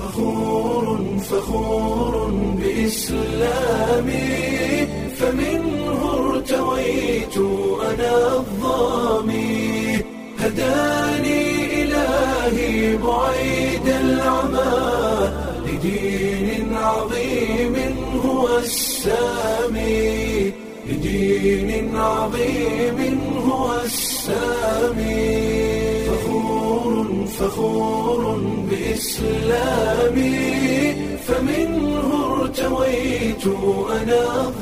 فخور فخور بإسلامي فمنه ارتويت أنا الظامي هداني إلهي بعيد العمى لدين عظيم هو السامي لدين عظيم هو السامي فخور فخور بإسلامي فمنه ارتويت أنا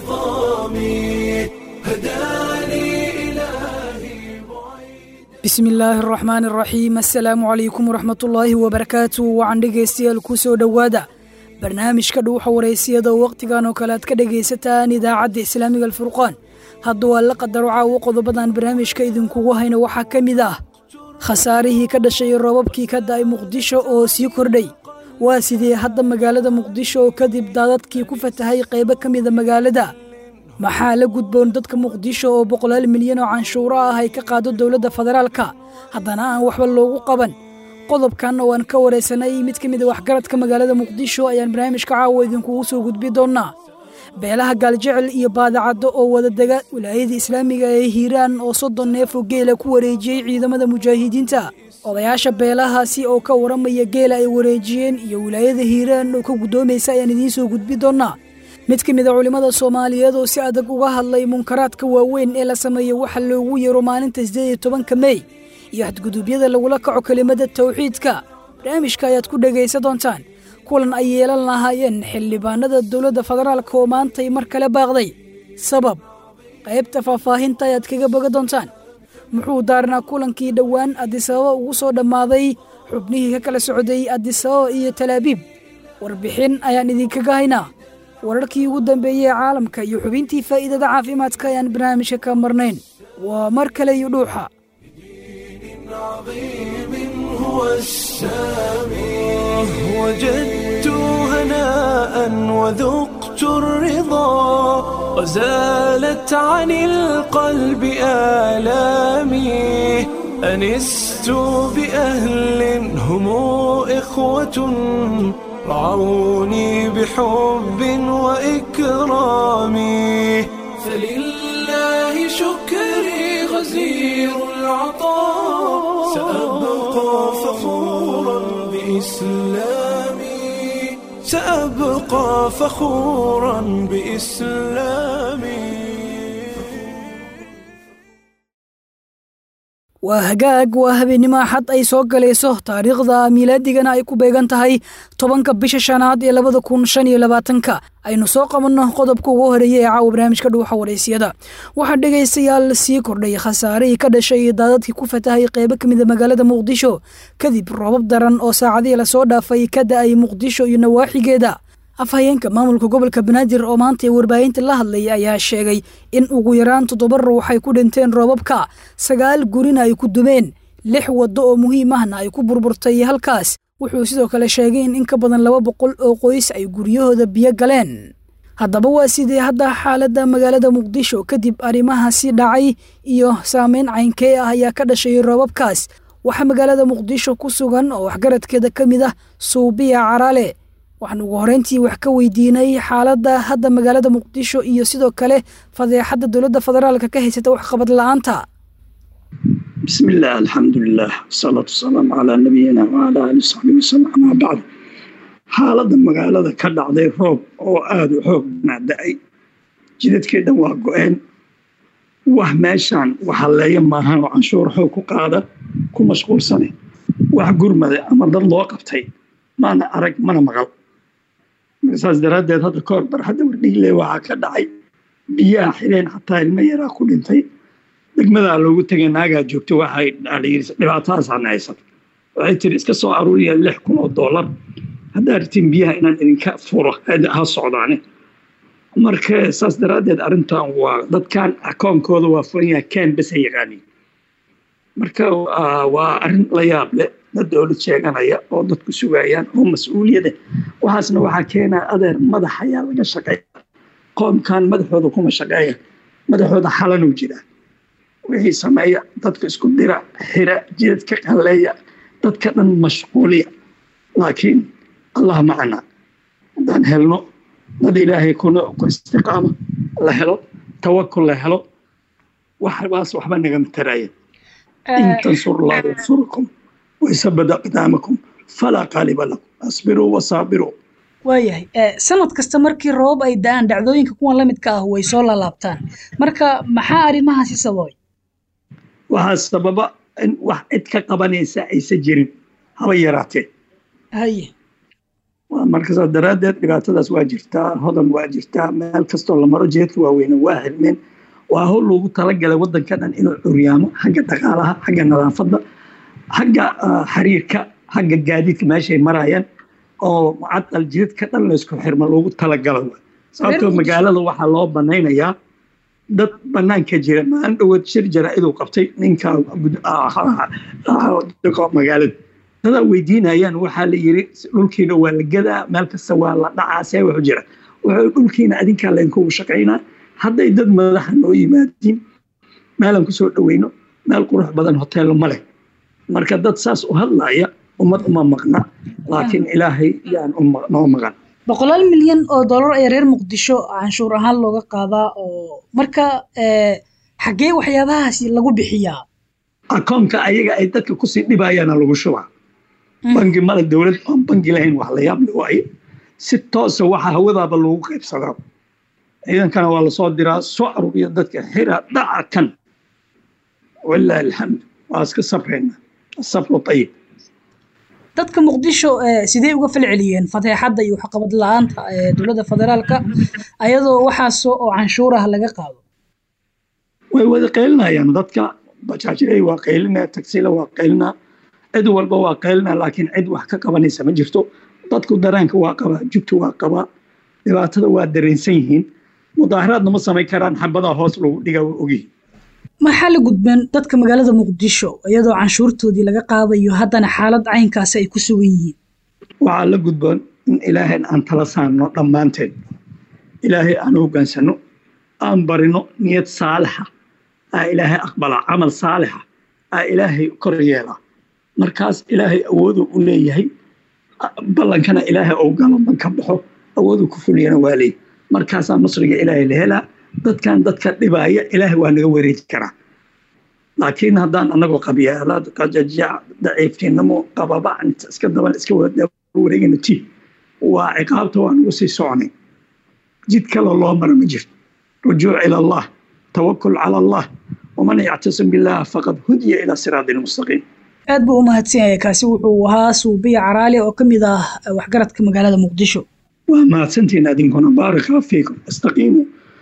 الظامي هداني إلهي بعيد bismi illaahi araxmaani araxiim assalaamu calaykum waraxmatullaahi wabarakaatu wacan dhegaystayaal ku soo dhowaada barnaamijka dhuuxa waraysiyada oo wakhtigan oo kale aad ka dhegaysataan idaacadda islaamiga alfurqaan hadda waa la qadaro caawo qodobadan barnaamijka idinkugu hayna waxaa ka mid ah khasaarihii ka dhashay roobabkii ka da'ay muqdisho oo sii kordhay waa sidee hadda magaalada muqdisho oo kadib daadadkii ku fatahay qaybo ka mida magaalada maxaa la gudboon dadka muqdisho oo boqolaal milyan oo canshuuro ah ay ka qaado dowladda federaalka haddana aan waxba loogu qaban qodobkan oo aan ka waraysanay mid ka mid a waxgaradka magaalada muqdisho ayaan barnaamijka caawa idinkugu soo gudbi doonnaa beelaha gaaljecel iyo baadacaddo oo wadadega wilaayada islaamiga ee hiiraan oo soddon neef oo geela ku wareejiyey ciidamada mujaahidiinta odayaasha beelahaasi oo ka waramaya geela ay wareejiyeen iyo wilaayada hiiraan oo ka guddoomaysa ayaan idiin soo gudbi doonnaa mid ka mid a culimmada soomaaliyeed oo si adag uga hadlay munkaraadka waaweyn ee la sameeyo waxa loogu yeero maalinta siddeed iyo tobanka mey iyo xadguduubyada lagula kaco kelimada tawxiidka barnaamijka ayaad ku dhegaysa doontaan kulan ay yeelan lahaayeen xildhibaanada dowladda federaalka oo maantay mar kale baaqday sabab qaybta faahfaahinta ayaad kaga boga doontaan muxuu daarnaa kulankii dhowaan adisababa ugu soo dhammaaday xubnihii ka kala socday adisababa iyo talaabiib warbixin ayaan idinkaga haynaa wararkii ugu dambeeyey ee caalamka iyo xubintii faa'iidada caafimaadka ayaan barnaamijka ka marnayn waa mar kale iyo dhuuxa عظيم هو السامي وجدت هناء وذقت الرضا وزالت عن القلب آلامي أنست بأهل هم إخوة رعوني بحب وإكرام فلله شكري غزير العطاء سأبقى فخورا بإسلامي سأبقى فخورا بإسلامي waa hagaag waa habeennimo axad ay soo galayso taariikhda miilaadigana ay ku beegan tahay tobanka bisha shanaad ee labada kun shan iyo labaatanka aynu soo qabanno qodobka ugu horeeya ee caawa barnaamijka dhuuxa waraysiyada waxaa dhegaystayaal sii kordhay khasaarihii ka dhashay daadadkii ku fatahay qaybo ka mida magaalada muqdisho kadib roobab daran oo saacadihii lasoo dhaafay ka da'ay muqdisho iyo nawaaxigeeda afhayeenka maamulka gobolka banaadir oo maanta ee warbaahinta la hadlay ayaa sheegay in ugu yaraan toddoba ruux ay ku dhinteen roobabka sagaal gurina ay ku dumeen lix waddo oo muhiim ahna ay ku burburtay halkaas wuxuu sidoo kale sheegay in in ka badan laba boqol oo qoys ay guryahooda biyo galeen haddaba waa sidee hadda xaaladda magaalada muqdisho kadib arrimahaasi dhacay iyo saameyn caynkee ah ayaa ka dhashay roobabkaas waxaa magaalada muqdisho ku sugan oo waxgaradkeeda ka mid ah suubiya caraale waxaan ugu horeyntii wax ka weydiinay xaaladda hadda magaalada muqdisho iyo sidoo kale fadeexadda dowladda federaalka ka haysata waxqabad la-aanta بسم الله الحمد لله والصلاة والسلام على نبينا وعلى آله وصحبه وسلم أما بعد xaaladda magaalada ka dhacday roob oo aada u xoog nacda-ay jidadkeedan waa go-een wax meeshaan waxaleeya maahan oo canshuur xoog ku qaada ku mashquulsane wax gurmada ama dad loo qabtay maana arag mana maqal saas daraaddeed hadda ka hor barxadda wardhigle waxaa ka dhacay biyaha xireen xataa ilmo yaraa ku dhintay degmadaa loogu tegay naagaa joogto waxay dhibaatadaasana haysato waxay tiri iska soo aruuriya lix kun oo dollar haddaa ritiin biyaha inaan idinka furo ha socdaane marka saas daraaddeed arrintan waa dadkan akoonkooda waa furan yahay ken bes ha yaqaaniin marka waa arrin la yaab leh dad dowlad sheeganaya oo dadku sugayaan oo mas-uuliyada waxaasna waxaa keenaa adeer madax ayaa laga shaqeeya qoomkan madaxooda kuma shaqeeya madaxooda xalanuu jiraa wixii sameeya dadka isku dira xira jidad ka qalleeya dadka dhan mashquuliya laakiin allah macana haddaan helno dad ilaahay kuna ku istiqaama la helo tawakul la helo waxbaas waxba nagama taraya in tansur allah yansurkum waysabad aqdaamakum falaa qaaliba lakum asbiruu wasaabiruu waayahay sanad kasta markii roobab ay da-aan dhacdooyinka kuwan la midka ah way soo laalaabtaan marka maxaa arrimahaasi sababay waxaa sababa in wax cid ka qabanaysa aysan jirin haba yaraatee haye markasaa daraaddeed dhibaatadaas waa jirtaa hodan waa jirtaa meel kastoo la maro jeedka waaweyne waa xirmeen waa hawl loogu talagalay waddanka dhan inuu curyaamo xagga dhaqaalaha xagga nadaafadda xagga xiriirka xagga gaadiidka meeshay marayaan oo mucadal jidadka dhan laysku xirma loogu talagalo sababtoo magaalada waxaa loo banaynayaa dad banaanka jira maalin dhoweed shir jaraa-iduu qabtay ninka magaalada dadaa weydiinayaan waxaa la yiri dhulkiina waa la gadaa meel kasta waa la dhacaa see wuxuu jira wuxuu dhulkiina adinkaa laynkugu shaqaynaa hadday dad madaxa noo yimaadiin meelan kusoo dhoweyno meel qurux badan hoteello ma leh marka dad saas u hadlaya ummad uma maqna laakiin ilaahay yaan noo maqan boqolaal milyan oo dollar ayaa reer muqdisho canshuur ahaan looga qaadaa oo marka xaggee waxyaabahaasi lagu bixiyaa akoonka ayaga ay dadka kusii dhibayaana lagu shubaa bangi male dowlad aan bangi lahayn wax la yaable waaye si toosa waxa hawadaaba loogu qaybsadaa ciidankana waa lasoo diraa soo aruuriya dadka xira dhaca kan walaahi alxamdu waa iska sabrayna sabru ayib dadka muqdisho sidee uga falceliyeen fateexadda iyo waxqabad la-aanta dowladda federaalka ayadoo waxaas oo canshuuraha laga qaado way wada qaylinayaan dadka bajaajiley waa qaylinaa tagsila waa qaylinaa cid walba waa qaylinaa laakiin cid wax ka qabanaysa ma jirto dadku daraanka waa qabaa jubta waa qabaa dhibaatada waa dareensan yihiin mudaaharaadna ma samayn karaan xabadaa hoos lagu dhiga waa ogyihiin maxaa la gudbeen dadka magaalada muqdisho iyadoo canshuurtoodii laga qaadayo haddana xaalad caynkaasi ay ku sugan yihiin waxaa la gudboon in ilaahayn aan tala saarno dhammaanteen ilaahay aan hogaansano aan barino niyad saalixa aa ilaahay aqbalaa camal saalixa aa ilaahay kor yeelaa markaas ilaahay awoodu u leeyahay ballankana ilaahay ou galo man ka baxo awoodu ku fuliyana waa leey markaasaa nasriga ilaahay la helaa dadkan dadka dhibaaya ilaahay waa naga wareeji karaa laakiin haddaan anagoo qabyaalaad qajajac daciiftinimo qababacan iska daban iska wareegana ti waa ciqaabta waa nagu sii soconay jid kale loo mara ma jirto rujuuc ila allah tawakul cala allah waman yactasim billah faqad hudiya ilaa siraadi lmustaqiim aad buu u mahadsan yahay kaasi wuxuu ahaa suubiya caraali oo ka mid ah waxgaradka magaalada muqdisho waa mahadsantiin adinkuna baaraka fiikum istaqiimu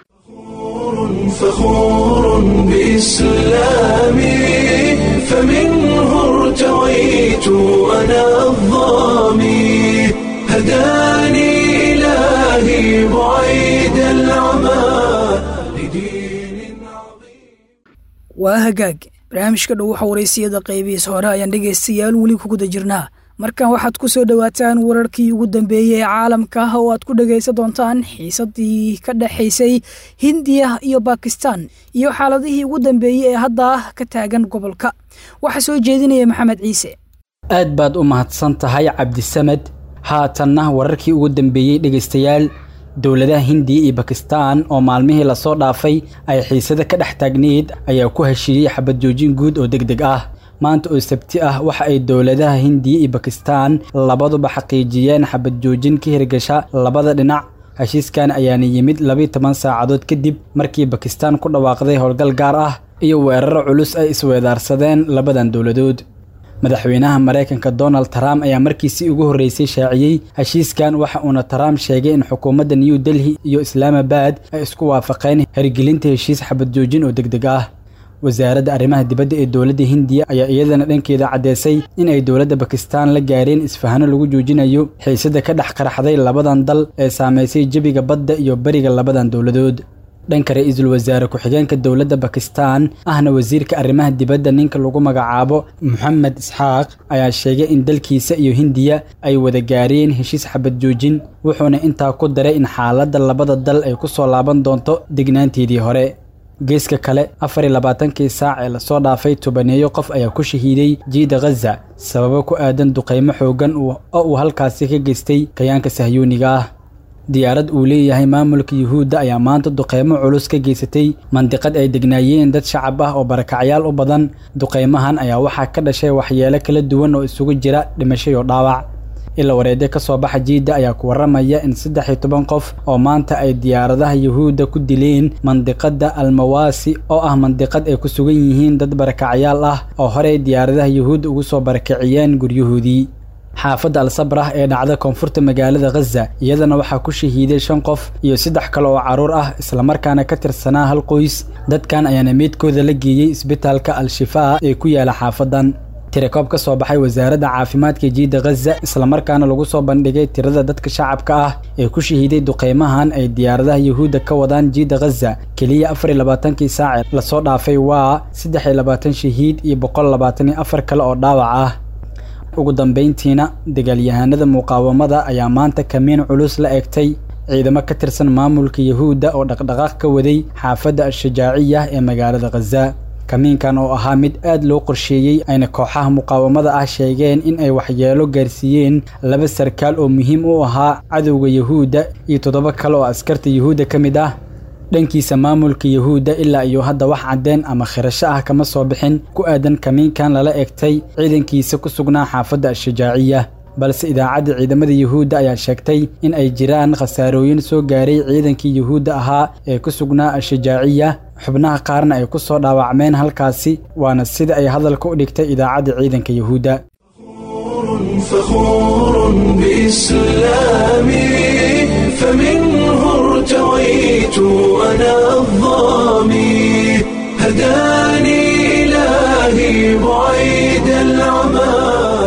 فخور بإسلامي فمنه ارتويت أنا الظامي هداني إلهي بعيد العمى لدين عظيم waa hagaag barnaamijka dhow waxa waraysiyada qaybihiis hore ayaan dhegaystayaal weli ku guda jirnaa markan waxaad ku soo dhowaataan wararkii ugu dambeeyey ee caalamka ah oo aad ku dhagaysan doontaan xiisadii ka dhexaysay hindiya iyo bakistan iyo xaaladihii ugu dambeeyey ee hadda ka taagan gobolka waxaa soo jeedinaya maxamed ciise aad baad u mahadsan tahay cabdisamed haatanna wararkii ugu dambeeyey dhegaystayaal dowladaha hindiya iyo bakistan oo maalmihii lasoo dhaafay ay xiisada ka dhex taagneyd ayaa ku heshiiyey xabad joojin guud oo deg deg ah maanta oo sabti ah waxa ay dowladaha hindiya iyo bakistan labaduba xaqiijiyeen xabad joojin ka hirgasha labada dhinac heshiiskan ayaana yimid labiiy toban saacadood kadib markii bakistan ku dhawaaqday howlgal gaar ah iyo weeraro culus ay isweedaarsadeen labadan dowladood madaxweynaha maraykanka donald trump ayaa markiisii ugu horreysay shaaciyey heshiiskan waxa uuna trump sheegay in xukuumadda new delhi iyo islaamabad ay isku waafaqeen hirgelinta heshiis xabad joojin oo deg deg ah wasaaradda arrimaha dibadda ee dowladda hindiya ayaa iyadana dhankeeda caddeysay in ay dowladda bakistan la gaareen isfahano lagu joojinayo xiisada ka dhex qaraxday labadan dal ee saamaysay jebiga badda iyo beriga labadan dowladood dhanka ra-iisul wasaare ku-xigeenka dowladda bakistan ahna wasiirka arrimaha dibadda ninka lagu magacaabo moxamed isxaaq ayaa sheegay in dalkiisa iyo hindiya ay wada gaareen heshiis xabad joojin wuxuuna intaa ku daray in xaaladda labada dal ay ku soo laaban doonto degnaanteedii hore geeska kale afar iyo labaatankii saac ee lasoo dhaafay tobaneeyo qof ayaa ku shahiiday jiida khaza sababo ku aadan duqaymo xoogan oo uu halkaasi ka geystay kayaanka sahyuuniga ah diyaarad uu leeyahay maamulka yuhuudda ayaa maanta duqaymo culus ka geysatay mandiqad ay degnaayeen dad shacab ah oo barakacyaal u badan duqaymahan ayaa waxaa ka dhashay waxyeelo kala duwan oo isugu jira dhimasho iyo dhaawac ila wareede ka soo baxa jiidda ayaa ku warramaya in saddex iyo toban qof oo maanta ay diyaaradaha yuhuudda ku dileen mandiqadda almawaasi oo ah mandiqad ay ku sugan yihiin dad barakacyaal ah oo horey diyaaradaha yuhuudda ugu soo barakiciyeen guryahoodii xaafadda al-sabrah ee dhacda koonfurta magaalada khaza iyadana waxaa ku shahiiday shan qof iyo saddex kale oo carruur ah islamarkaana ka tirsanaa hal qoys dadkan ayaana meydkooda la geeyey isbitaalka al-shifaa ee ku yaala xaafadan tirakoob ka soo baxay wasaaradda caafimaadka jiidda khaza islamarkaana lagu soo bandhigay tirada dadka shacabka ah ee ku shahiiday duqaymahan ay diyaaradaha yuhuudda ka wadaan jiidda khaza keliya afar iyo labaatankii saace lasoo dhaafay waa saddex iyo labaatan shahiid iyo boqol labaatan iyo afar kale oo dhaawac ah ugu dambayntiina dagaalyahanada muqaawamada ayaa maanta kamiin culus la egtay ciidamo ka tirsan maamulka yuhuudda oo dhaqdhaqaaq ka waday xaafadda al-shajaaciya ee magaalada khaza kamiinkan oo ahaa mid aad loo qorsheeyey ayna kooxaha muqaawamada ah sheegeen in ay waxyeelo gaarsiiyeen laba sarkaal oo muhiim u ahaa cadowga yuhuudda iyo toddoba kale oo askarta yuhuudda ka mid ah dhankiisa maamulka yuhuudda ilaa iyo hadda wax caddeen ama khirasho ah kama soo bixin ku aadan kamiinkan lala egtay ciidankiisa ku sugnaa xaafadda al-shajaaciya balse idaacadda ciidamada yuhuudda ayaa sheegtay in ay jiraan khasaarooyin soo gaaray ciidankii yuhuudda ahaa ee ku sugnaa al-shajaaciya xubnaha qaarna ay ku soo dhaawacmeen halkaasi waana sida ay hadalka u dhigtay idaacadda ciidanka yuhuudda فخور بإسلامي فمنه ارتويت أنا الظامي هداني إلهي بعيد العمى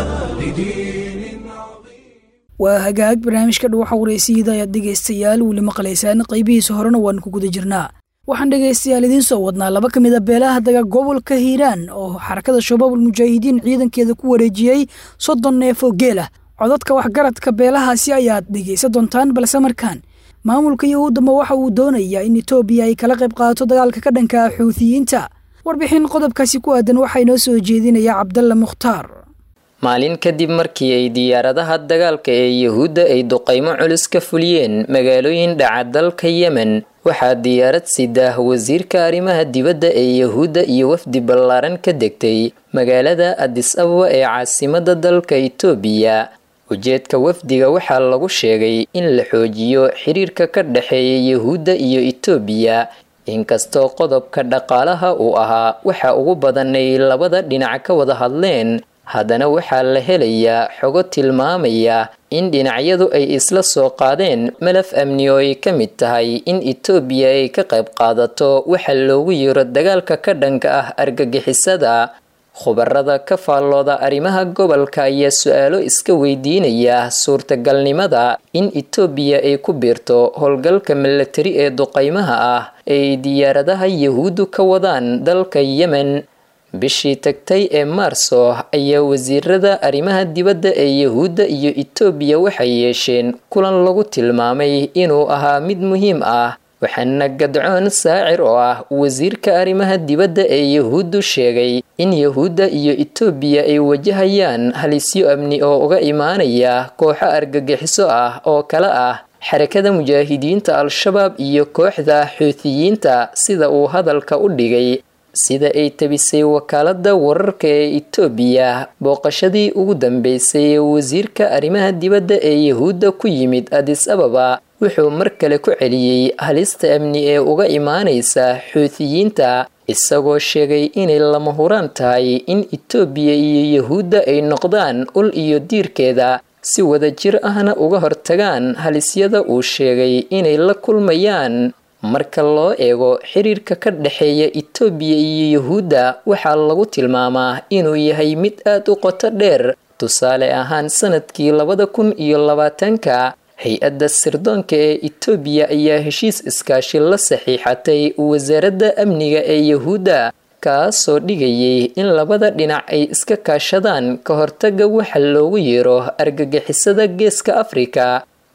لدين عظيم waa hagaag barnaamijka dhuwaxa waraysiida ayaad dhegaystayaal weli maqlaysaan qaybihiisa horena waan ku guda jirnaa waxaan dhegaystayaal idiin soo wadnaa laba ka mid a beelaha daga gobolka hiiraan oo xarakada shabaabul mujaahidiin ciidankeeda ku wareejiyey soddon neef oo geel ah codadka waxgaradka beelahaasi ayaad dhegaysan doontaan balse markaan maamulka yahuuddama waxa uu doonayaa in etoobiya ay kala qayb qaadato dagaalka ka dhanka ah xuutiyiinta warbixin qodobkaasi ku aadan waxaa inoo soo jeedinaya cabdalla mukhtaar maalin kadib markii ay diyaaradaha dagaalka ee yuhuudda ay duqaymo culus ka fuliyeen magaalooyin dhaca dalka yemen waxaa diyaarad sidaah wasiirka arrimaha dibadda ee yuhuudda iyo wafdi ballaaran ka degtay magaalada adis ababa ee caasimada dalka itoobiya ujeedka wafdiga waxaa lagu sheegay in la xoojiyo xiriirka ka dhexeeya yuhuudda iyo itoobiya inkastoo qodobka dhaqaalaha uu ahaa waxa ugu badan ay labada dhinac ka wada hadleen haddana waxaa la helayaa xogo tilmaamaya in dhinacyadu ay isla soo qaadeen malaf amni oo ay ka mid tahay in etoobiya ay ka qayb qaadato waxa loogu yeero dagaalka ka dhanka ah argagixisada khubarada ka faallooda arrimaha gobolka ayaa su-aalo iska weydiinaya suurtagalnimada in etoobiya ay ku biirto howlgalka milatari ee duqaymaha ah ee ay diyaaradaha yahuuddu ka wadaan dalka yemen bishii tagtay ee maarso ayaa wasiirada arrimaha dibadda ee yuhuudda iyo etoobiya waxay yeesheen kulan lagu tilmaamay inuu ahaa mid muhiim ah waxaana gadcoon saacir oo ah wasiirka arrimaha dibadda ee yuhuuddu sheegay in yuhuudda iyo etoobiya ay wajahayaan halisyo amni oo uga imaanaya kooxo argagixiso ah oo kale ah xarakada mujaahidiinta al-shabaab iyo kooxda xuutiyiinta sida uu hadalka u dhigay sida ay tabisay wakaalada wararka ee etoobiya booqashadii ugu dambeysay ee wasiirka arrimaha dibadda ee yuhuudda ku yimid adis ababa wuxuu mar kale ku celiyey halista amni ee uga imaanaysa xuutiyiinta isagoo sheegay inay lama huraan tahay in etoobiya iyo yuhuudda ay noqdaan ul iyo diirkeeda si wadajir ahna uga hortagaan halisyada uu sheegay inay la kulmayaan marka loo eego xiriirka ka dhexeeya etoobiya iyo yuhuudda waxaa lagu tilmaamaa inuu yahay mid aad u qoto dheer tusaale ahaan sanadkii labada kun iyo labaatanka hay-adda sirdoonka ee etoobiya ayaa heshiis iskaashi la saxiixatay wasaaradda amniga ee yuhuudda kaasoo dhigayay in labada dhinac ay iska kaashadaan ka hortaga waxa loogu yeero argagixisada geeska afrika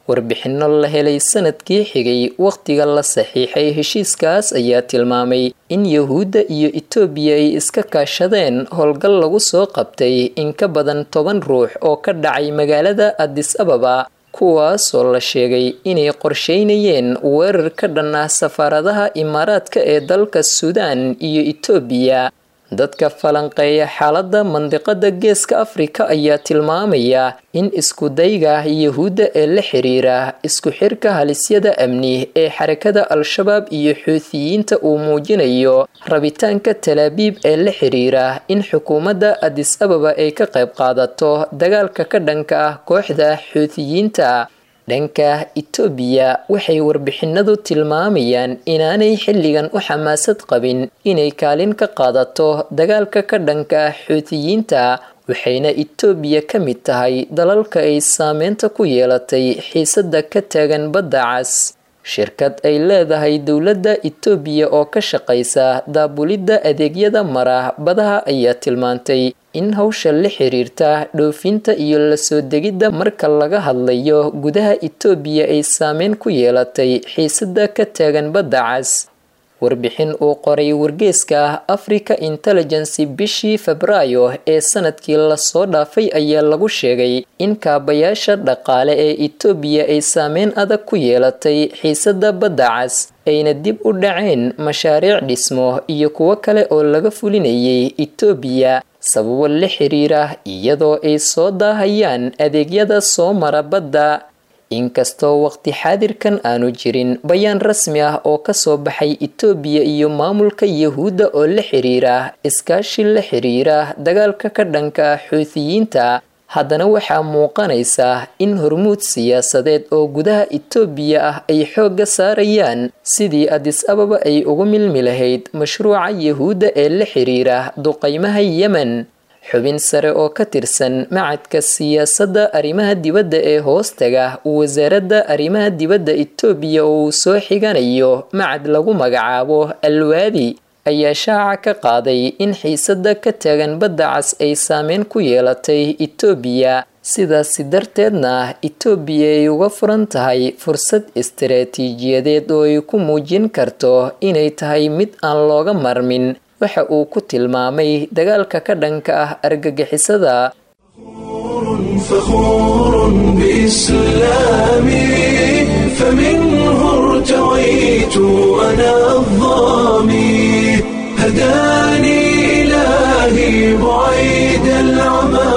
warbixinno la helay sanadkii xigay wakhtiga la saxiixay heshiiskaas ayaa tilmaamay in yahuudda iyo itoobiya ay iska kaashadeen howlgal lagu soo qabtay in ka badan toban ruux oo ka dhacay magaalada adis ababa kuwaasoo la sheegay inay qorsheynayeen weerar ka dhan ah safaaradaha imaaraadka ee dalka suudaan iyo itoobiya dadka falanqeeya xaaladda mandiqada geeska afrika ayaa tilmaamaya in iskudayga yahuudda ee la xiriira isku xirka halisyada amni ee xarakada al-shabaab iyo xuutiyiinta uu muujinayo rabitaanka talaabiib ee la xiriira in xukuumadda adis ababa ay ka qayb qaadato dagaalka ka dhanka ah kooxda xuutiyiinta dhanka itoobiya waxay warbixinadu tilmaamayaan inaanay xilligan u xamaasad qabin inay kaalin ka qaadato dagaalka ka dhanka ah xuutiyiinta waxayna itoobiya ka mid tahay dalalka ay saameynta ku yeelatay xiisadda ka taagan badda cas shirkad ay leedahay dowladda itoobiya oo ka shaqaysa daabulidda adeegyada mara badaha ayaa tilmaantay in hawsha la xiriirta dhoofinta iyo lasoo degidda marka laga hadlayo gudaha itoobiya ay saameyn ku yeelatay xiisadda ka taagan badda cas warbixin uu qoray wargeeska africa intelligency bishii febraayo ee sanadkii lasoo dhaafay ayaa lagu sheegay in kaabayaasha dhaqaale ee itoobiya ay saameyn adag ku yeelatay xiisadda badda cas ayna dib u dhaceen mashaariic dhismo iyo kuwo kale oo laga fulinayay itoobiya sababo la xiriira iyadoo ay soo daahayaan adeegyada soo mara badda inkastoo waqti xaadirkan aanu jirin bayaan rasmi ah oo kasoo baxay itoobiya iyo maamulka yahuudda oo la xiriira iskaashi la xiriira dagaalka ka dhanka ah xuutiyiinta haddana waxaa muuqanaysa in hormuud siyaasadeed oo gudaha itoobiya ah ay xoogga saarayaan sidii adis ababa ay ugu milmi lahayd mashruuca yahuudda ee la xiriira duqaymaha yemen xubin sare oo ka tirsan macadka siyaasadda arrimaha dibadda ee hoostaga wasaaradda arrimaha dibadda itoobiya oo uu soo xiganayo macad lagu magacaabo alwaadi ayaa shaaca ka qaaday in xiisadda ka taagan badda cas ay saameyn ku yeelatay itoobiya sidaasi darteedna itoobiya ay uga furan tahay fursad istaraatiijiyadeed oo ay ku muujin karto inay tahay mid aan looga marmin waxa uu ku tilmaamay dagaalka ka dhanka ah argagixisada فخور بإسلامي فمنه ارتويت أنا الظامي هداني إلهي بعيد العمى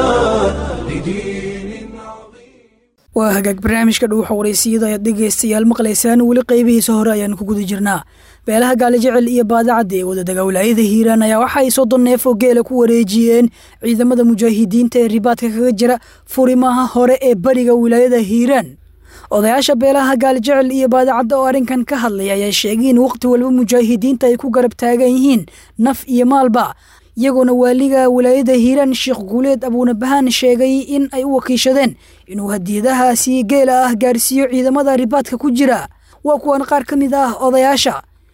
لدين عظيم waa hagaag barnaamijka dhuuxa waraysiyada ayaad dhegaystayaal maqlaysaan weli qaybihiisa hore ayaan ku guda jirnaa beelaha gaalijecel iyo baadacadda ee wadadaga wilaayada hiiraan ayaa waxa ay soddon neef oo geela ku wareejiyeen ciidamada mujaahidiinta ee ribaadka kaga jira furimaha hore ee bariga wilaayada hiiraan odayaasha beelaha gaalijecel iyo baadacadda oo arrinkan ka hadlay ayaa sheegay in waqti walba mujaahidiinta ay ku garab taagan yihiin naf iyo maalba iyagoona waaliga wilaayada hiiraan sheekh guuleed abuunabahaan sheegay in ay u wakiishadeen inuu hadiyadahaasi geela ah gaarsiiyo ciidamada ribaadka ku jira waa kuwan qaar ka mid ah odayaasha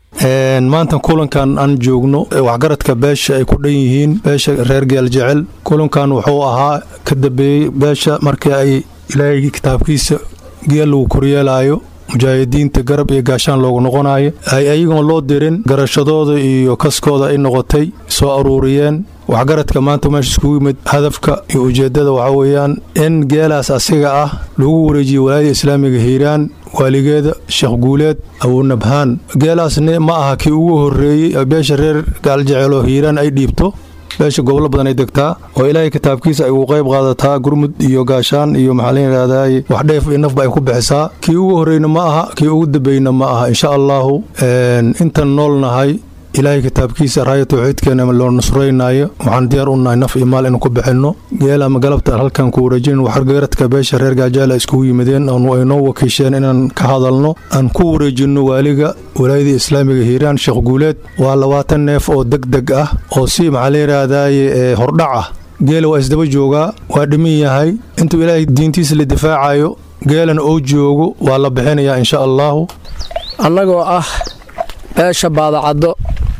maanta kulankan aan joogno waxgaradka beesha ay ku dhan yihiin beesha reer geel jecel kulankan wuxuu ahaa ka dambeeyey beesha markii ay ilaahay kitaabkiisa geel lagu koryeelaayo mujaahidiinta garab iyo gaashaan loogu noqonayo ay ayagoon loo dirin garashadooda iyo kaskooda ay noqotay soo aruuriyeen waxgaradka maanta meesha iskugu yimid hadafka iyo ujeeddada waxaa weeyaan in geelaas asiga ah lagu wareejiyo walaayada islaamiga hiiraan waaligeeda sheekh guuleed abuunabhaan geelaasni ma aha kii ugu horreeyey beesha reer gaaljeceeloo hiiraan ay dhiibto beesha gobolo badan ay degtaa oo ilaahay kitaabkiisa ay ugu qayb qaadataa gurmud iyo gaashaan iyo maxaa la yidhahdaay wax dheef iyo nafba ay ku bixisaa kii ugu horreyna ma aha kii ugu dambeyna ma aha insha allaahu intan noolnahay ilaahay kitaabkiisa raaya tawxiidkeena loo nusraynaayo waxaan diyaar u nahay naf iyo maal inuu ku bixinno geela ma galabta halkan ku wareejin waxgaradka beesha reer gaajaala iskugu yimideen oonu ay noo wakiisheen inaan ka hadalno aan ku wareejinno waaliga walaayada islaamiga hiiraan sheekh guuleed waa labaatan neef oo deg deg ah oo si maxaa la yidhaahdaye ee hordhac ah geela waa isdaba joogaa waa dhimin yahay intuu ilaahay diintiisa la difaacayo geelana oo joogo waa la bixinayaa insha allaahu annagoo ah beesha baadacaddo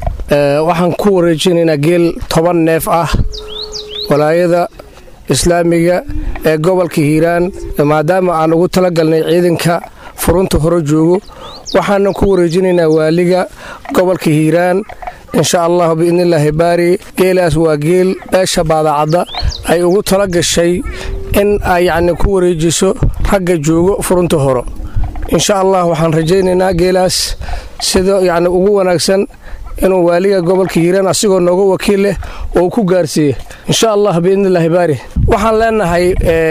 waxaan ku wareejinaynaa geel toban neef ah walaayada islaamiga ee gobolka hiiraan maadaama aan ugu talagalnay ciidanka furunta hore joogo waxaanan ku wareejinaynaa waaliga gobolka hiiraan insha allahu biidnillaahi baari geelaas waa geel beesha baadacadda ay ugu tala gashay in ay yacni ku wareejiso ragga joogo furunta horo insha allah waxaan rajaynaynaa geelaas sida yacni ugu wanaagsan inuu waaliga gobolka hiiraan asigoo nooga wakiil leh oo ku gaarsiiye insha allah biidnillaahi baari waxaan leenahay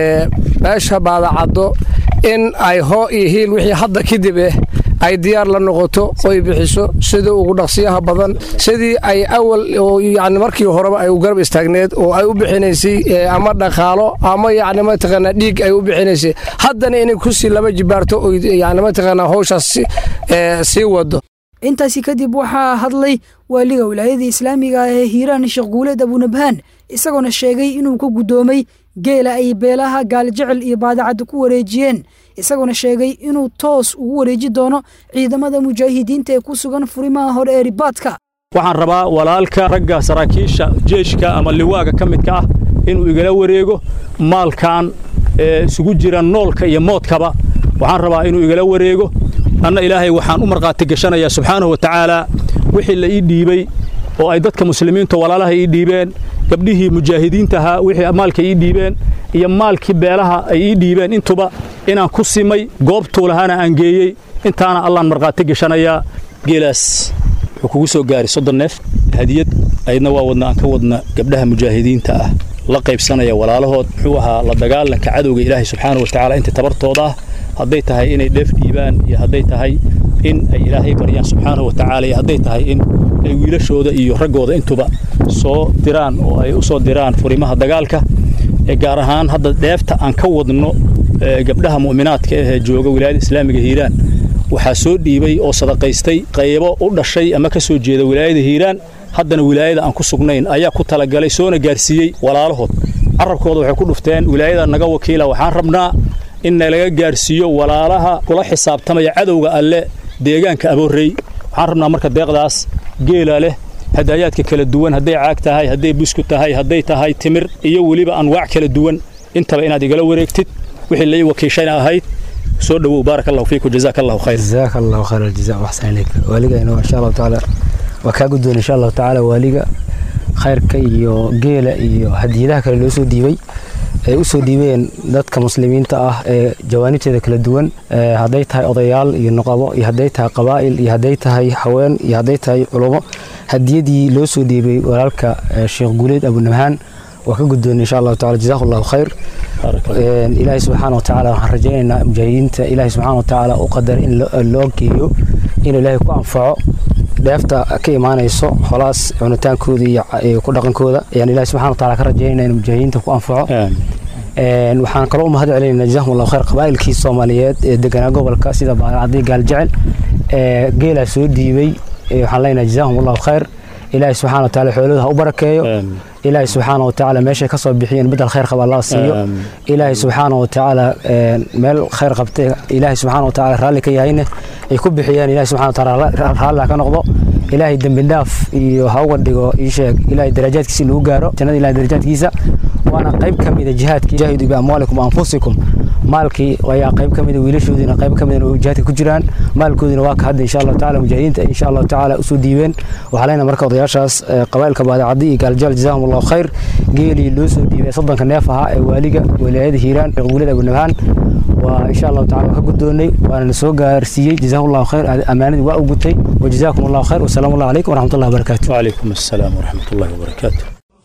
beesha baadacaddo in ay hoo iyo hiil wixii hadda kadib eh ay diyaar la noqoto oy bixiso sidii ugu dhaqsiyaha badan sidii ay awal yani markii horeba ay u garab istaagneed oo ay u bixinaysay ama dhaqaalo ama yani mataqaanaa dhiig ay u bixinaysay haddana inay kusii laba jibaarto oy yani mataqaanaa howshaas sii wado intaasi kadib waxaa hadlay waaliga wilaayada islaamiga ah ee hiiraan sheekh guuleed abunabhaan isagoona sheegay inuu ka guddoomay geela ay beelaha gaaljecel iyo baadacadda ku wareejiyeen isagoona sheegay inuu toos ugu wareeji doono ciidamada mujaahidiinta ee ku sugan furimaha hore ee ribaadka waxaan rabaa walaalka ragga saraakiisha jeeshka ama liwaaga ka midka ah inuu igala wareego maalkan isugu jira noolka iyo moodkaba waxaan rabaa inuu igala wareego anna ilaahay waxaan u markhaati gashanayaa subxaanahu wa tacaalaa wixii la ii dhiibey oo ay dadka muslimiinta walaalaha ii dhiibeen gabdhihii mujaahidiintahaa wixii maalka ii dhiibeen iyo maalkii beelaha ay ii dhiibeen intuba inaan ku simay goobtuu lahaana aan geeyey intaana allaan markhaati gashanayaa geelaas wuxuu kugu soo gaaray soddon neef hadiyad aydna waa wadna aan ka wadna gabdhaha mujaahidiinta ah la qaybsanaya walaalahood muxuu ahaa la dagaalanka cadowga ilaahay subxaanahu watacaala inta tabartooda ah hadday tahay inay dheef dhiibaan iyo hadday tahay in ay ilaahay baryaan subxaanahu watacaala iyo hadday tahay in ay wiilashooda iyo raggooda intuba soo diraan oo ay u soo diraan furimaha dagaalka gaar ahaan hadda dheefta aan ka wadno gabdhaha mu'minaadka ahee jooga wilaayada islaamiga hiiraan waxaa soo dhiibay oo sadaqaystay qaybo u dhashay ama ka soo jeeda wilaayada hiiraan haddana wilaayada aan ku sugnayn ayaa ku talagalay soona gaarsiiyey walaalahood carabkooda waxay ku dhufteen wilaayada naga wakiila waxaan rabnaa in nalaga gaarsiiyo walaalaha kula xisaabtamaya cadowga alle deegaanka aboorrey waxaan rabnaa marka deeqdaas geela leh hadaayaadka kala duwan hadday caag tahay hadday busku tahay hadday tahay timir iyo weliba anwaac kala duwan intaba inaad igala wareegtid wixii lai wakiishayna ahayd soo dhowow baarak allahu fiiku jazaak allahu khayr jazaak allahu khayr aljaza waxsan ilayk waaligayna insha allahu tacaala waa kaa guddoon insha allahu tacaala waaliga khayrka iyo geela iyo hadiyadaha kale loo soo dhiibay ay u soo dhiibeen dadka muslimiinta ah ee jawaanibteeda kala duwan hadday tahay odayaal iyo noqabo iyo hadday tahay qabaa'il iyo hadday tahay haween iyo hadday tahay culummo hadiyadii loo soo dhiibay walaalka sheekh guuleed abunabhaan waa ka guddoon insha allahu tacala jazahu allahu khayr ilaahay subxaana wa tacaala waxaan rajaynaynaa mujaahidiinta ilaahay subxaana wa tacaala u qadar in loo geeyo inuu ilaahay ku anfaco dheefta ka imaanayso holaas cunitaankooda iyo ku dhaqankooda ayaan ilahi subxana wa taala ka rajaynayna in mujaahidiinta ku anfaco waxaan kaloo u mahad celinayna jazahum allahu khayr qabaa'ilkii soomaaliyeed ee deganaa gobolka sida baadacadii gaaljecel ee geelaa soo dhiibay waxaan leenahay jazahum allahu khayr ilaahay subxana wa taala xoolooda ha u barakeeyo ilaahay subxaana wa tacaala meeshay ka soo bixiyeen bedel khayr qaba allah siiyo ilaahay subxaana wa tacaala meel khayr qabtay ilaahay subxaana wa tacaala raalli ka yahayne ay ku bixiyaan ilaahay subxana wa tacaala raalli ha ka noqdo ilaahay dembi dhaaf iyo ha uga dhigo ii sheeg ilaahay darajaadkiisa lagu gaaro jannada ilahay darajaadkiisa waana qayb ka mida jihaadka jaahidu biamwaalikum anfusikum maalkii ayaa qayb ka mida wiilashoodiina qayb ka mida jihaadka ku jiraan maalkoodina waa ka hadda insha allahu tacaala mujaahidiinta insha allahu tacaala usoo dhiibeen waxaa leenahay marka odayaashaas qabaa'ilka baadacadi iyo gaaljaal jazaahum allahu khayr geelii loo soo dhiibay soddonka neef ahaa ee waaliga wilaayada hiiraan guulad abunabhaan waa insha allahu tacala waa ka guddoonnay waana na soo gaarsiiyey jazahu allahu khayr ammaanadii waa u gutay wajazaakum allahu khayr wasalaamu allah calaykum waraxmat ullahi wabarakaatu وعليكم السلام ورحمة الله وبركاته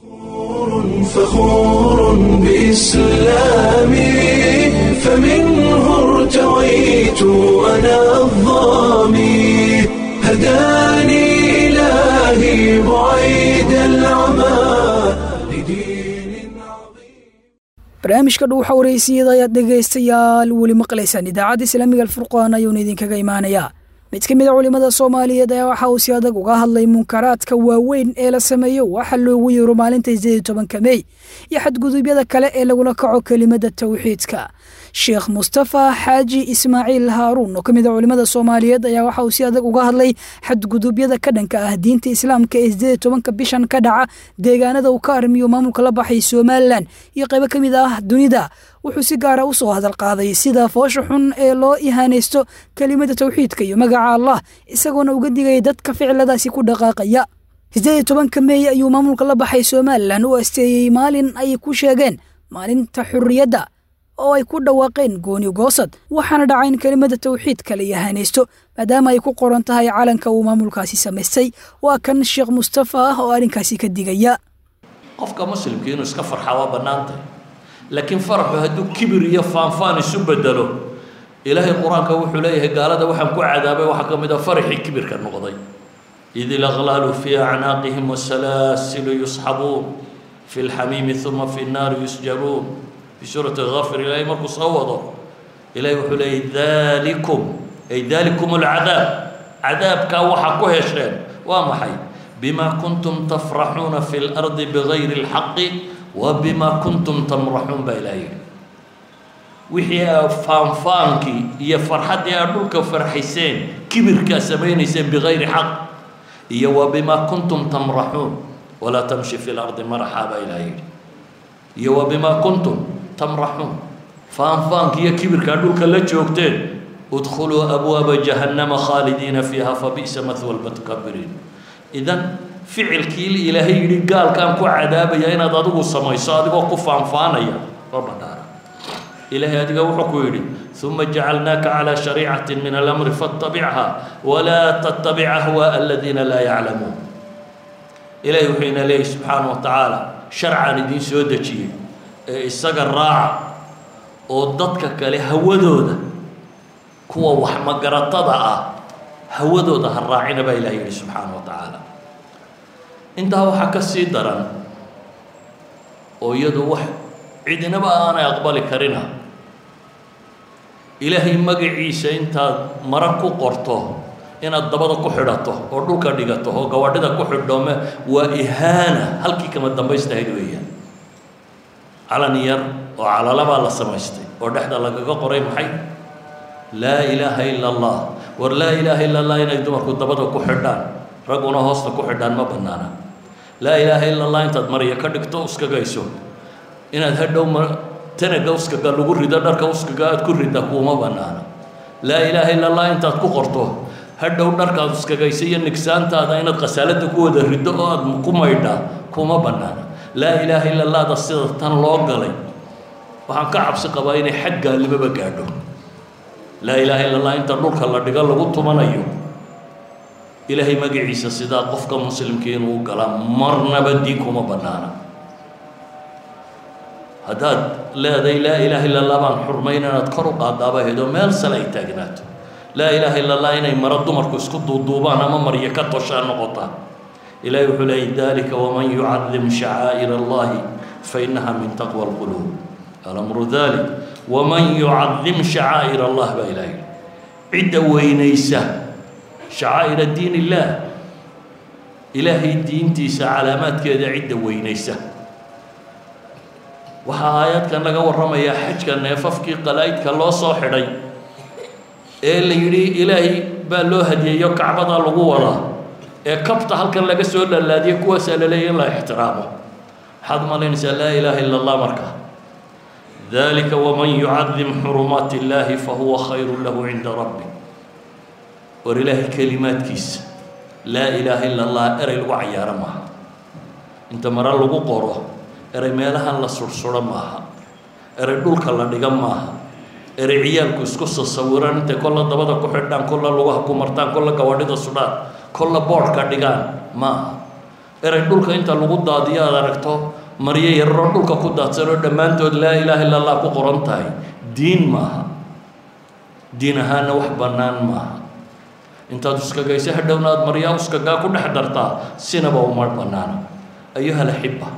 فخور بإسلامي فمنه ارتويت أنا الظامي هداني إلهي بعيد العمى لدين عظيم barnaamijka dhuuxa wareysiyada ayaad dhegaystayaal weli maqlaysaan idaacadda islaamiga alfurqaan ayuuna idinkaga imaanayaa mid ka mid a culimmada soomaaliyeed ayaa waxa uu si adag uga hadlay munkaraadka waaweyn ee la sameeyo waxa loogu yeero maalinta sideed iyo tobanka mey iyo xadgudubyada kale ee lagula kaco kelimadda tawxiidka sheekh mustafa xaaji ismaaciil haaruun oo ka mid a culimmada soomaaliyeed ayaa waxa uu si adag uga hadlay xadgudubyada ka dhanka ah diinta islaamka ee sideed tobanka bishan ka dhaca deegaanada uu ka arrimiyo maamulka la baxay somalilan iyo qaybo ka mid ah dunida wuxuu si gaara u soo hadal qaaday sida foosha xun ee loo ihaanaysto kelimada tawxiidka iyo magaca allah isagoona uga digaya dadka ficiladaasi ku dhaqaaqaya sideed iyo tobanka meey ayuu maamulka la baxay somalilan u asteeyey maalin ay ku sheegeen maalinta xurriyadda oo ay ku dhawaaqeen gooni goosad waxaana dhacay in kelimada tawxiidka la yahaanaysto maadaama ay ku qoran tahay calanka uu maamulkaasi samaystay waa kan sheekh mustafa ah oo arrinkaasi ka digaya qofka muslimka inuu iska farxa waa bannaantay laakiin faraxu hadduu kibir iyo faanfaan isu bedelo ilaahay qur-aanka wuxuu leeyahay gaalada waxaan ku cadaabay waxaa ka mid a faraxii kibirka noqday id ilaqlaalu fii acnaaqihim wasalaasilu yusxabuun fi lxamiimi uma fi nnaari yusjaruun fi suurati gafir ilaahay markuu soo wado ilaahay wuxuu leeyahy dalikum ay dalikum alcadaab cadaabkaa waxaa ku hesheen waa maxay bima kuntum tafraxuuna fi lardi bigayri اlxaqi wa bima kuntum tamraxuun baa ilaah yidhi wixii aa faanfaankii iyo farxaddii aad dhulka farxayseen kibirkaa samaynayseen bigayri xaq iyo wa bima kuntum tamraxuun walaa tamshi fi lardi maraxaa baa ilaah yidhi iyo wa bima kuntum tamraxuun faanfaanki iyo kibirkaa dhulka la joogteen udkhuluu abwaaba jahannama khaalidiina fiiha fabi'sa mathwa lmutakabiriin idan ficilkii ilaahay yidhi gaalkaan ku cadaabaya inaad adigu samayso adigoo ku faanfaanaya oo badhaara ilaahay adiga wuxuu ku yidhi uma jacalnaaka calaa shariicati min alamri faاtabichaa walaa tattabic ahwaaءa aladiina laa yaclamuun ilaahay wuxuu ina leeyahy subxaana wa tacaala sharcaan idiin soo dejiyey ee isaga raaca oo dadka kale hawadooda kuwa wax magaratada ah hawadooda ha raacina baa ilaah yidhi subxaana wa tacaala intaa waxaa ka sii daran oo iyadu wax cidinaba aanay aqbali karina ilaahay magaciisa intaad mara ku qorto inaad dabada ku xidhato oo dhulka dhigato oo gawadhida ku xidhoome waa ihaana halkii kama dambaystahayd weeyaan calan yar oo calalabaa la samaystay oo dhexda lagaga qoray maxay laa ilaaha ila allah war laa ilaaha ila allah inay dumarku dabada ku xidhaan ragguna hoosta ku xidhaan ma bannaana laa ilaaha ila allah intaad marya ka dhigto uskagayso inaad hadhow ma tanaga uskaga lagu rido dharka uskaga aad ku ridda kuuma bannaana laa ilaaha ila allah intaad ku qorto hadhow dharkaad uskagaysa iyo nigsaantaada inaad khasaalada ku wada riddo oo aad ku maydhaa kuma bannaana laa ilaaha ila allahda sida tan loo galay waxaan ka cabsi qabaa inay xag gaalnimoba gaadho laa ilaaha ila allah inta dhulka la dhigo lagu tumanayo ilaahay magaciisa sidaa qofka muslimka inuu galaa marnaba diin kuma bannaana haddaad leedahay laa ilaaha illa allah baan xurmayn inaad kor u qaadaaba hedo meel sale ay taagnaato laa ilaaha illa allah inay maro dumarku isku duuduubaan ama maryo ka toshaa noqotaa ilahay wuxuu leeyay dalika waman yucadim shacaa'ir allahi fainaha min taqwa alquluub alamru dalik waman yucadim shacaa'ir allah baa ilahay cidda weynaysa shacaa'ira diin illaah ilaahay diintiisa calaamaadkeeda cidda weynaysa waxaa aayadkan laga warramayaa xajka neefafkii qalaa'idka loo soo xidhay ee la yidhi ilaahay baa loo hadiyeeyo kacbadaa lagu wadaa ee kabta halkan laga soo laalaadiyo kuwaasaa la leeya in la ixtiraamo maxaad malaynaysaa laa ilaaha ila allah marka dalika waman yucadim xurumaat illaahi fahuwa khayru lahu cinda rabbi war ilaahay kelimaadkiisa laa ilaaha ila allah erey lagu cayaaro maaha inta mare lagu qoro erey meelahan la sursuro maaha erey dhulka la dhiga maaha erey ciyaalku isku sasawiraan intay kolla dabada ku xidhaan kolla lugaha ku martaan kolla gawadhida sudhaan kolla boodhka dhigaan maaha erey dhulka inta lagu daadiyo aad aragto maryo yararoo dhulka ku daadsanoo dhammaantood laa ilaaha illa allah ku qoran tahay diin maaha diin ahaana wax bannaan maaha intaad uskagayso hadhowna aad maryaa uskagaa ku dhex dartaa sinaba uma bannaana ayuha alaxiba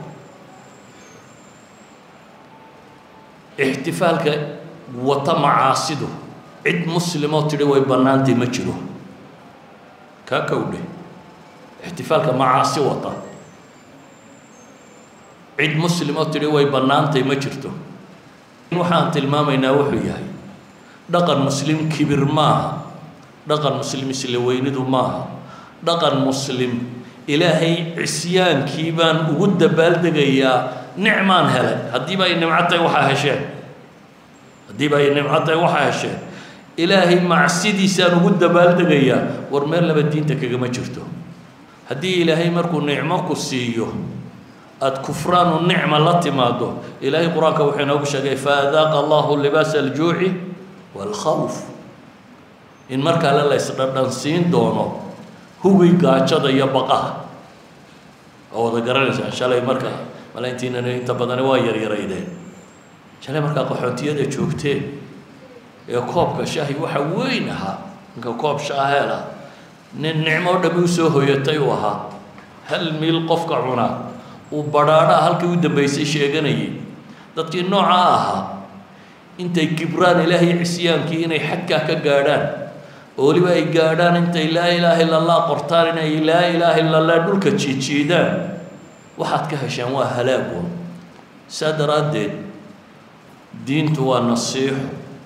ixtifaalka wata macaasidu cid muslimoo tidhi way bannaantay ma jiro kaa kowdhe ixtifaalka macaasi wata cid muslimoo tidhi way bannaantay ma jirto waxaan tilmaamaynaa wuxuu yahay dhaqan muslim kibir maaha dhaqan muslim isla weynidu maaha dhaqan muslim ilaahay cisyaankii baan ugu dabaaldegayaa nicmaan helay haddiiba ay nimco tahay waxaa hesheen haddiiba ay nimco tahay waxaa hesheen ilaahay macsidiisaan ugu dabaaldegayaa war meel laba diinta kagama jirto haddii ilaahay markuu nicmo ku siiyo aada kufraanu nicma la timaado ilaahay qur-aanka wuxuu inoogu sheegay faadaaqa allahu libaasa aljuuci waalkhawf in markaale la ysdhandhansiin doono hugi gaajada iyo baqaha oo wada garanaysaan shalay markaa malayntiinana inta badani waa yaryaraydeen shalay markaa qaxoontiyada joogteen ee koobka shaahi waxa weyn ahaa ninka koob shaaheel ah nin nicmo o dhami usoo hoyatay uu ahaa hal miil qofka cunaa uu badhaadhaa halkii u dambaysay sheeganayay dadkii noocaa ahaa intay kibraan ilaahay cisyaankii inay xadkaa ka gaadhaan oo weliba ay gaadhaan intay laa ilaaha illa allah qortaan inay laa ilaaha illa allah dhulka jiijiidaan waxaad ka hesheen waa halaagun saa daraaddeed diintu waa nasiixo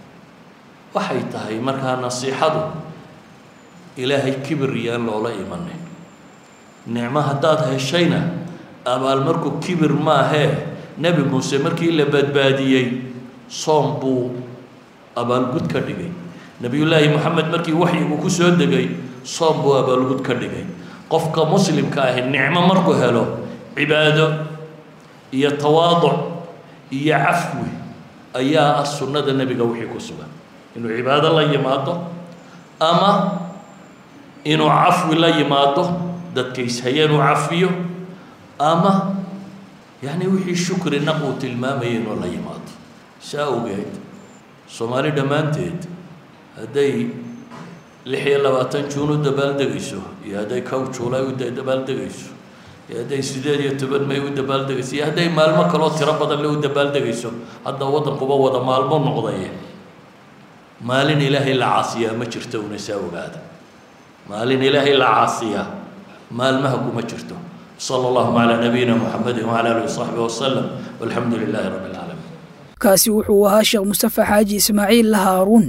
waxay tahay markaa nasiixadu ilaahay kibir iyaan loola imanin nicmo haddaad heshayna abaalmarku kibir maahee nebi muuse markii la badbaadiyey soom buu abaalgud ka dhigay nebiyullaahi moxamed markii waxyigu ku soo degay soom buu abaalgud ka dhigay qofka muslimka ahi nicmo markuu helo cibaado iyo tawaaduc iyo cafwi ayaa ah sunnada nebiga wixii ku sugan inuu cibaado la yimaado ama inuu cafwi la yimaado dadka ishayeen uu cafiyo ama yacni wixii shukri naq uu tilmaamayay inuu la yimaado saa awgeed soomaali dhammaanteed hadday lix iyo labaatan juun u dabaaldegayso iyo hadday kow juulay u dabaaldegayso iyo hadday sideed iyo toban may u dabaaldegayso iyo hadday maalmo kaloo tiro badan le u dabaaldegayso hadda waddankuba wada maalmo noqdaye maalin ilaahay la caasiyaa ma jirto una saa ogaada maalin ilaahay la caasiyaa maalmaha kuma jirto صلى الله على نبينا محمد وعلى اله وصحبه وسلم والحمد لله رب العالمين kaasi wuxuu ahaa sheekh mustafa xaaji ismaaciil lahaaruun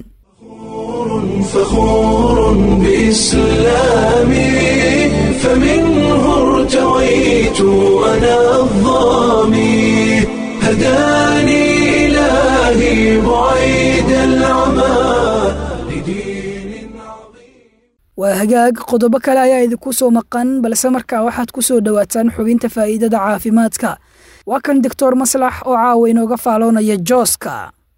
فخور بإسلامي فمنه ارتويت أنا الظامي هداني إلهي بعيد العمى لدين عظيم waa hagaag qodobo kale ayaa idinku soo maqan balse markaa waxaad ku soo dhowaataan xubinta faa'iidada caafimaadka waa kan doctor maslax oo caawa inooga faaloonaya jooska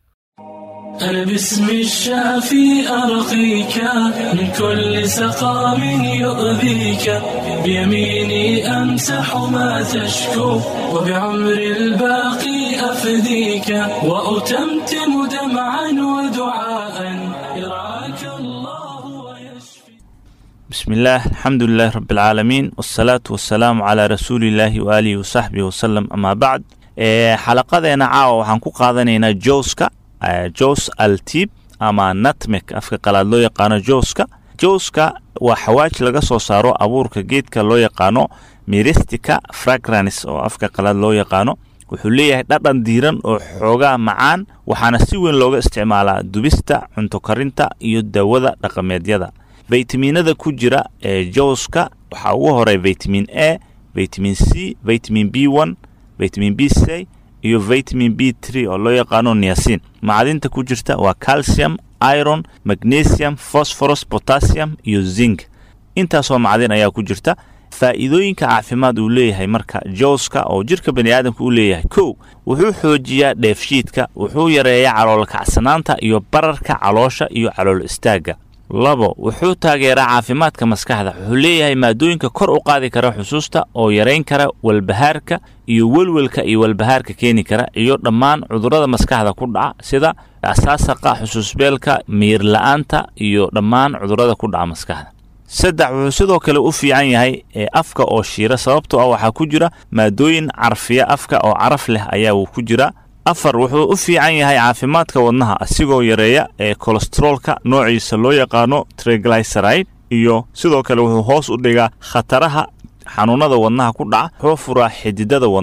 أنا باسم الشافي أرقيك من كل سقام يؤذيك بيميني أمسح ما تشكو وبعمر الباقي أفديك وأتمتم دمعا ودعاء يرعاك الله ويشفي بسم الله الحمد لله رب العالمين والصلاة والسلام على رسول الله وآله وصحبه وسلم أما بعد ee xalaqadeena caawa waxaan ku qaadanaynaa jooska jos altib ama natmek afka qalaad loo yaqaano jooska jooska waa xawaaj laga soo saaro abuurka geedka loo yaqaano miristica fragrance oo afka qalaad loo yaqaano wuxuu leeyahay dhadhan diiran oo xoogaa macaan waxaana si weyn looga isticmaalaa dubista cunto karinta iyo dawada dhaqameedyada faytamiinada ku jira ee jooska waxaa ugu horay vitamin a vitamin c vitamin b one vitamin b c iyo vitamin b tree oo loo yaqaano niasin macdinta ku jirta waa calcium iron magnesium phosphorus potassium iyo zinc intaasoo macdin ayaa ku jirta faa'iidooyinka caafimaad uu leeyahay marka jooska oo jirka bani aadamka u leeyahay kow wuxuu xoojiyaa dheefshiidka wuxuu yareeyaa calool kacsanaanta iyo bararka caloosha iyo calool istaagga labo wuxuu taageeraa caafimaadka maskaxda wuxuu leeyahay maadooyinka kor u qaadi kara xusuusta oo yarayn kara walbahaarka iyo welwelka iyo walbahaarka keeni kara iyo dhammaan cudurrada maskaxda ku dhaca sida asaasaqa xusuusbeelka miir la-aanta iyo dhammaan cudurrada ku dhaca maskaxda saddex wuxuu sidoo kale u fiican yahay ee afka oo shiira sababtoo ah waxaa ku jira maadooyin carfiya afka oo caraf leh ayaa uu ku jira afar wuxuu u fiican yahay caafimaadka wadnaha asigoo yareeya ee kolesteroolka noociisa loo yaqaano triglyceride iyo sidoo kale wuxuu hoos u dhigaa khataraha xanuunada wadnaha ku dhaca wuxuu furaa xididada wadnaha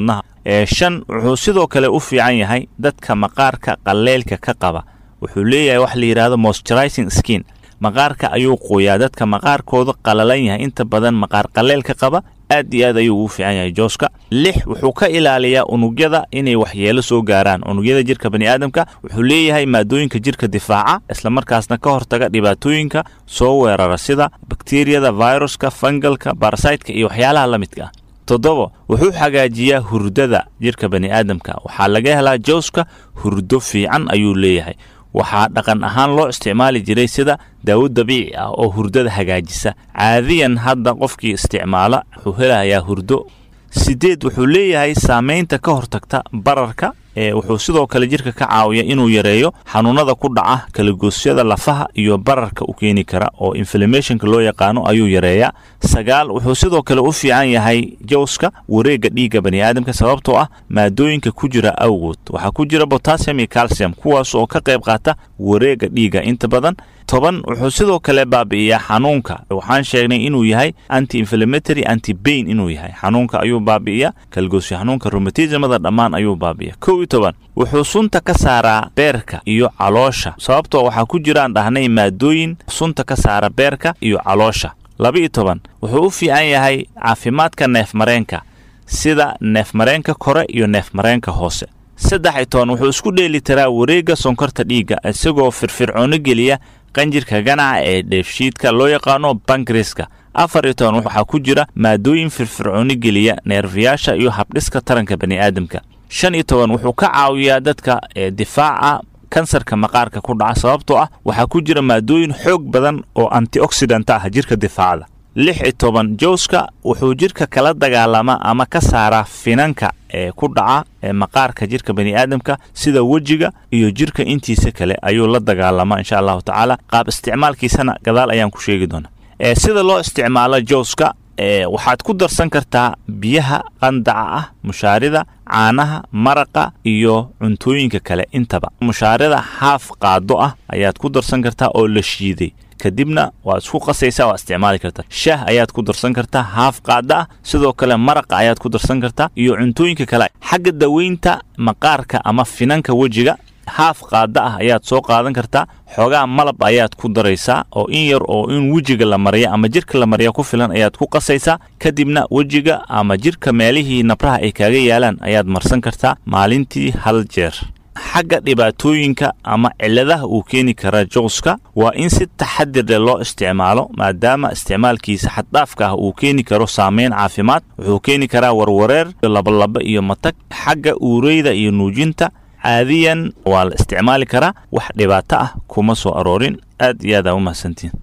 shan wuxuu sidoo kale u fiican yahay dadka maqaarka qalleylka ka qaba wuxuu leeyahay wax la yidhaahdo moisturizing skin maqaarka ayuu qoyaa dadka maqaarkooda qalalan yahay inta badan maqaar qalleylka qaba aad iyo aad ayuu ugu fiican yahay jooska lix wuxuu ka ilaaliyaa unugyada inay waxyeelo soo gaaraan unugyada jirka baniaadamka wuxuu leeyahay maadooyinka jirka difaaca islamarkaasna ka hortaga dhibaatooyinka soo weerara sida bakteriyada viruska fangalka barasaytka iyo waxyaalaha la midka ah toddoba wuxuu xagaajiyaa hurdada jirka baniaadamka waxaa laga helaa jooska hurdo fiican ayuu leeyahay waxaa dhaqan ahaan loo isticmaali jiray sida daawo dabiici ah oo hurdada hagaajisa caadiyan hadda qofkii isticmaala wuxuu helayaa hurdo sideed wuxuu leeyahay saamaynta ka hortagta bararka ee wuxuu sidoo kale jirka ka caawiya inuu yareeyo xanuunada ku dhaca kalagoosyada lafaha iyo bararka u keeni kara oo inflamationka loo yaqaano ayuu yareeyaa sagaal wuxuu sidoo kale u fiican yahay jowska wareegga dhiigga baniaadamka sababtoo ah maadooyinka ku jira awgood waxaa ku jira botassium iyo calcium kuwaas oo ka qayb qaata wareegga dhiigga inta badan toban wuxuu sidoo kale baabi'iyaa xanuunka waxaan sheegnay inuu yahay anti inflammatory anti bain inuu yahay xanuunka ayuu baabi'iya kalgoosyo xanuunka romatismada dhammaan ayuu baabi'iya kow iyo toban wuxuu sunta ka saaraa beerka iyo caloosha sababtoo waxaa ku jiraan dhahnay maadooyin sunta ka saara beerka iyo caloosha laba iyo toban wuxuu u fiican yahay caafimaadka neefmareenka sida neefmareenka kore iyo neefmareenka hoose saddex iyo toban wuxuu isku dheeli tiraa wareegga sonkorta dhiigga isagoo firfircoono geliya qanjirka ganaca ee dheefshiidka loo yaqaano bankriska afar iyo toban waxaa ku jira maadooyin firfircooni geliya neerfayaasha iyo habdhiska taranka bani'aadamka shan iyo toban wuxuu ka caawiyaa dadka difaaca kansarka maqaarka ku dhaca sababtoo ah waxaa ku jira maadooyin xoog badan oo antioxidant ah jirka difaacda lix iyo toban jowska wuxuu jirka kala dagaalamaa ama ka saaraa finanka ee ku dhaca ee maqaarka jirka bani'aadamka sida wejiga iyo jirka intiisa kale ayuu la dagaalamaa insha allahu tacaala qaab isticmaalkiisana gadaal ayaan ku sheegi doonaa ee sida loo isticmaalo jowska ee waxaad ku darsan kartaa biyaha qandaca ah mushaarida caanaha maraqa iyo cuntooyinka kale intaba mushaarida haaf qaado ah ayaad ku darsan kartaa oo la shiiday kadibna waad isku qasaysaa waa isticmaali kartaa shaah ayaad ku darsan kartaa haaf qaada ah sidoo kale maraqa ayaad ku darsan kartaa iyo cuntooyinka kale xagga daweynta maqaarka ama finanka wejiga haaf qaada ah ayaad soo qaadan kartaa xoogaa malab ayaad ku daraysaa oo in yar oo in wejiga la mariya ama jirka la mariya ku filan ayaad ku qasaysaa kadibna wejiga ama jirka meelihii nabraha ay kaaga yaalaan ayaad marsan kartaa maalintii hal jeer xagga dhibaatooyinka ama cilladaha uu keeni kara jowska waa in si taxadir leh loo isticmaalo maadaama isticmaalkiisa xaddhaafka ah uu keeni karo saameyn caafimaad wuxuu keeni karaa warwareer labalaba iyo matag xagga uureyda iyo nuujinta caadiyan waa la isticmaali karaa wax dhibaato ah kuma soo aroorin aad iyo aad aa u mahadsantiin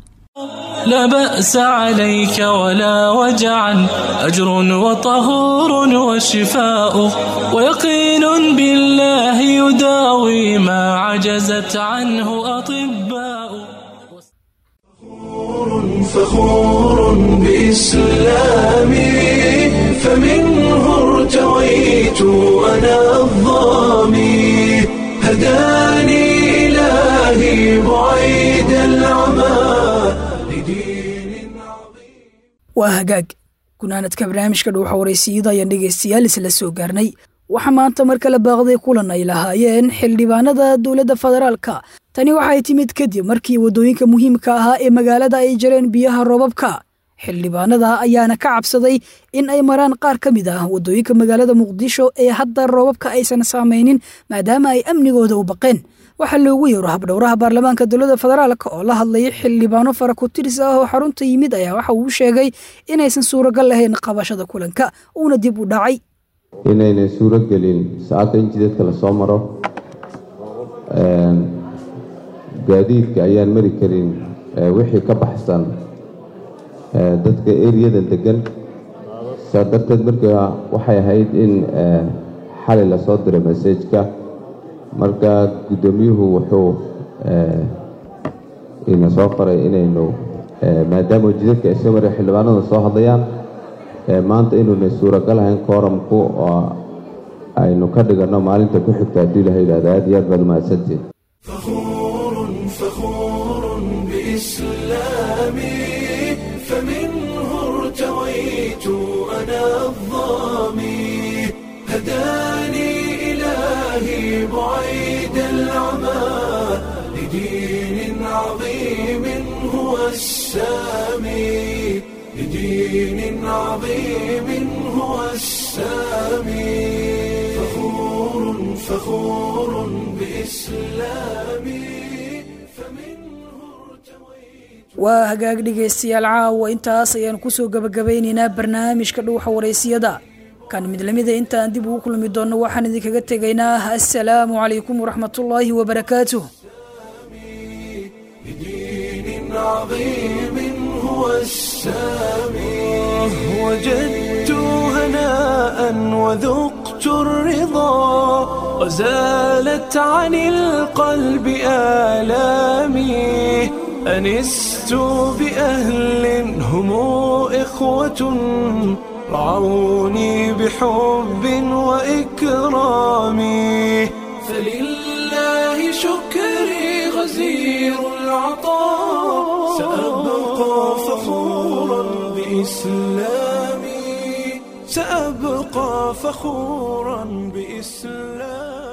لا بأس عليك ولا وجعا أجر وطهور وشفاء ويقين بالله يداوي ما عجزت عنه أطباء فخور بإسلامي فمنه ارتويت أنا الظامي هداني إلهي بعيد العمى waa hagaag gunaanadka barnaamijka dhuuxa waraysiyada ayaan dhegaystayaal isla soo gaarnay waxaa maanta mar kale baaqday kulan ay lahaayeen xildhibaanada dowladda federaalka tani waxay timid kadib markii waddooyinka muhiimka ahaa ee magaalada ay jareen biyaha roobabka xildhibaanada ayaana ka cabsaday in ay maraan qaar ka mid ah waddooyinka magaalada muqdisho ee hadda roobabka aysan saamaynin maadaama ay amnigooda u baqeen waxaa loogu yeero habdhowraha baarlamaanka dowladda federaalk oo la hadlayay xildhibaano fara ku tiris ah oo xarunta yimid ayaa waxa uu sheegay inaysan suuragal lahayn qabashada kulanka uuna dib u dhacay inaynan suuro gelin saacadda in jidadka lasoo maro gaadiidka ayaan mari karin wixii ka baxsan dadka eriyadan degan saa darteed markaa waxay ahayd in xalay lasoo diray masajka marka guddoomiyuhu wuxuu ina soo faray inaynu maadaama jidadka ay soo mareen xildhibaanada soo hadlayaan maanta inuuna suuragal ahayn kooramku oo aynu ka dhiganno maalinta ku xigta haddii ilaha yidhahda aad iyo aad baad umahadsantiin بإسلامي فمنه ارتويت أنا الظامي هداني العمى لدين عظيم هو السامي لدين عظيم هو السامي فخور فخور بإسلامي waa hagaag dhegaystayaal caawa intaas ayaan kusoo gabagabaynaynaa barnaamijka dhuuxa waraysiyada kan mid lamida intaan dib ugu kulmi doonno waxaan idinkaga tegaynaa assalaamu calaykum waraxmatullaahi wabarakaatuh بدين عظيم هو السامي وجدت هناء وذقت الرضا وزالت عن القلب آلامي أنست بأهل هم إخوة رعوني بحب وإكرام فلله شكري غزير العطاء سأبقى فخورا بإسلامي سأبقى فخورا بإسلامي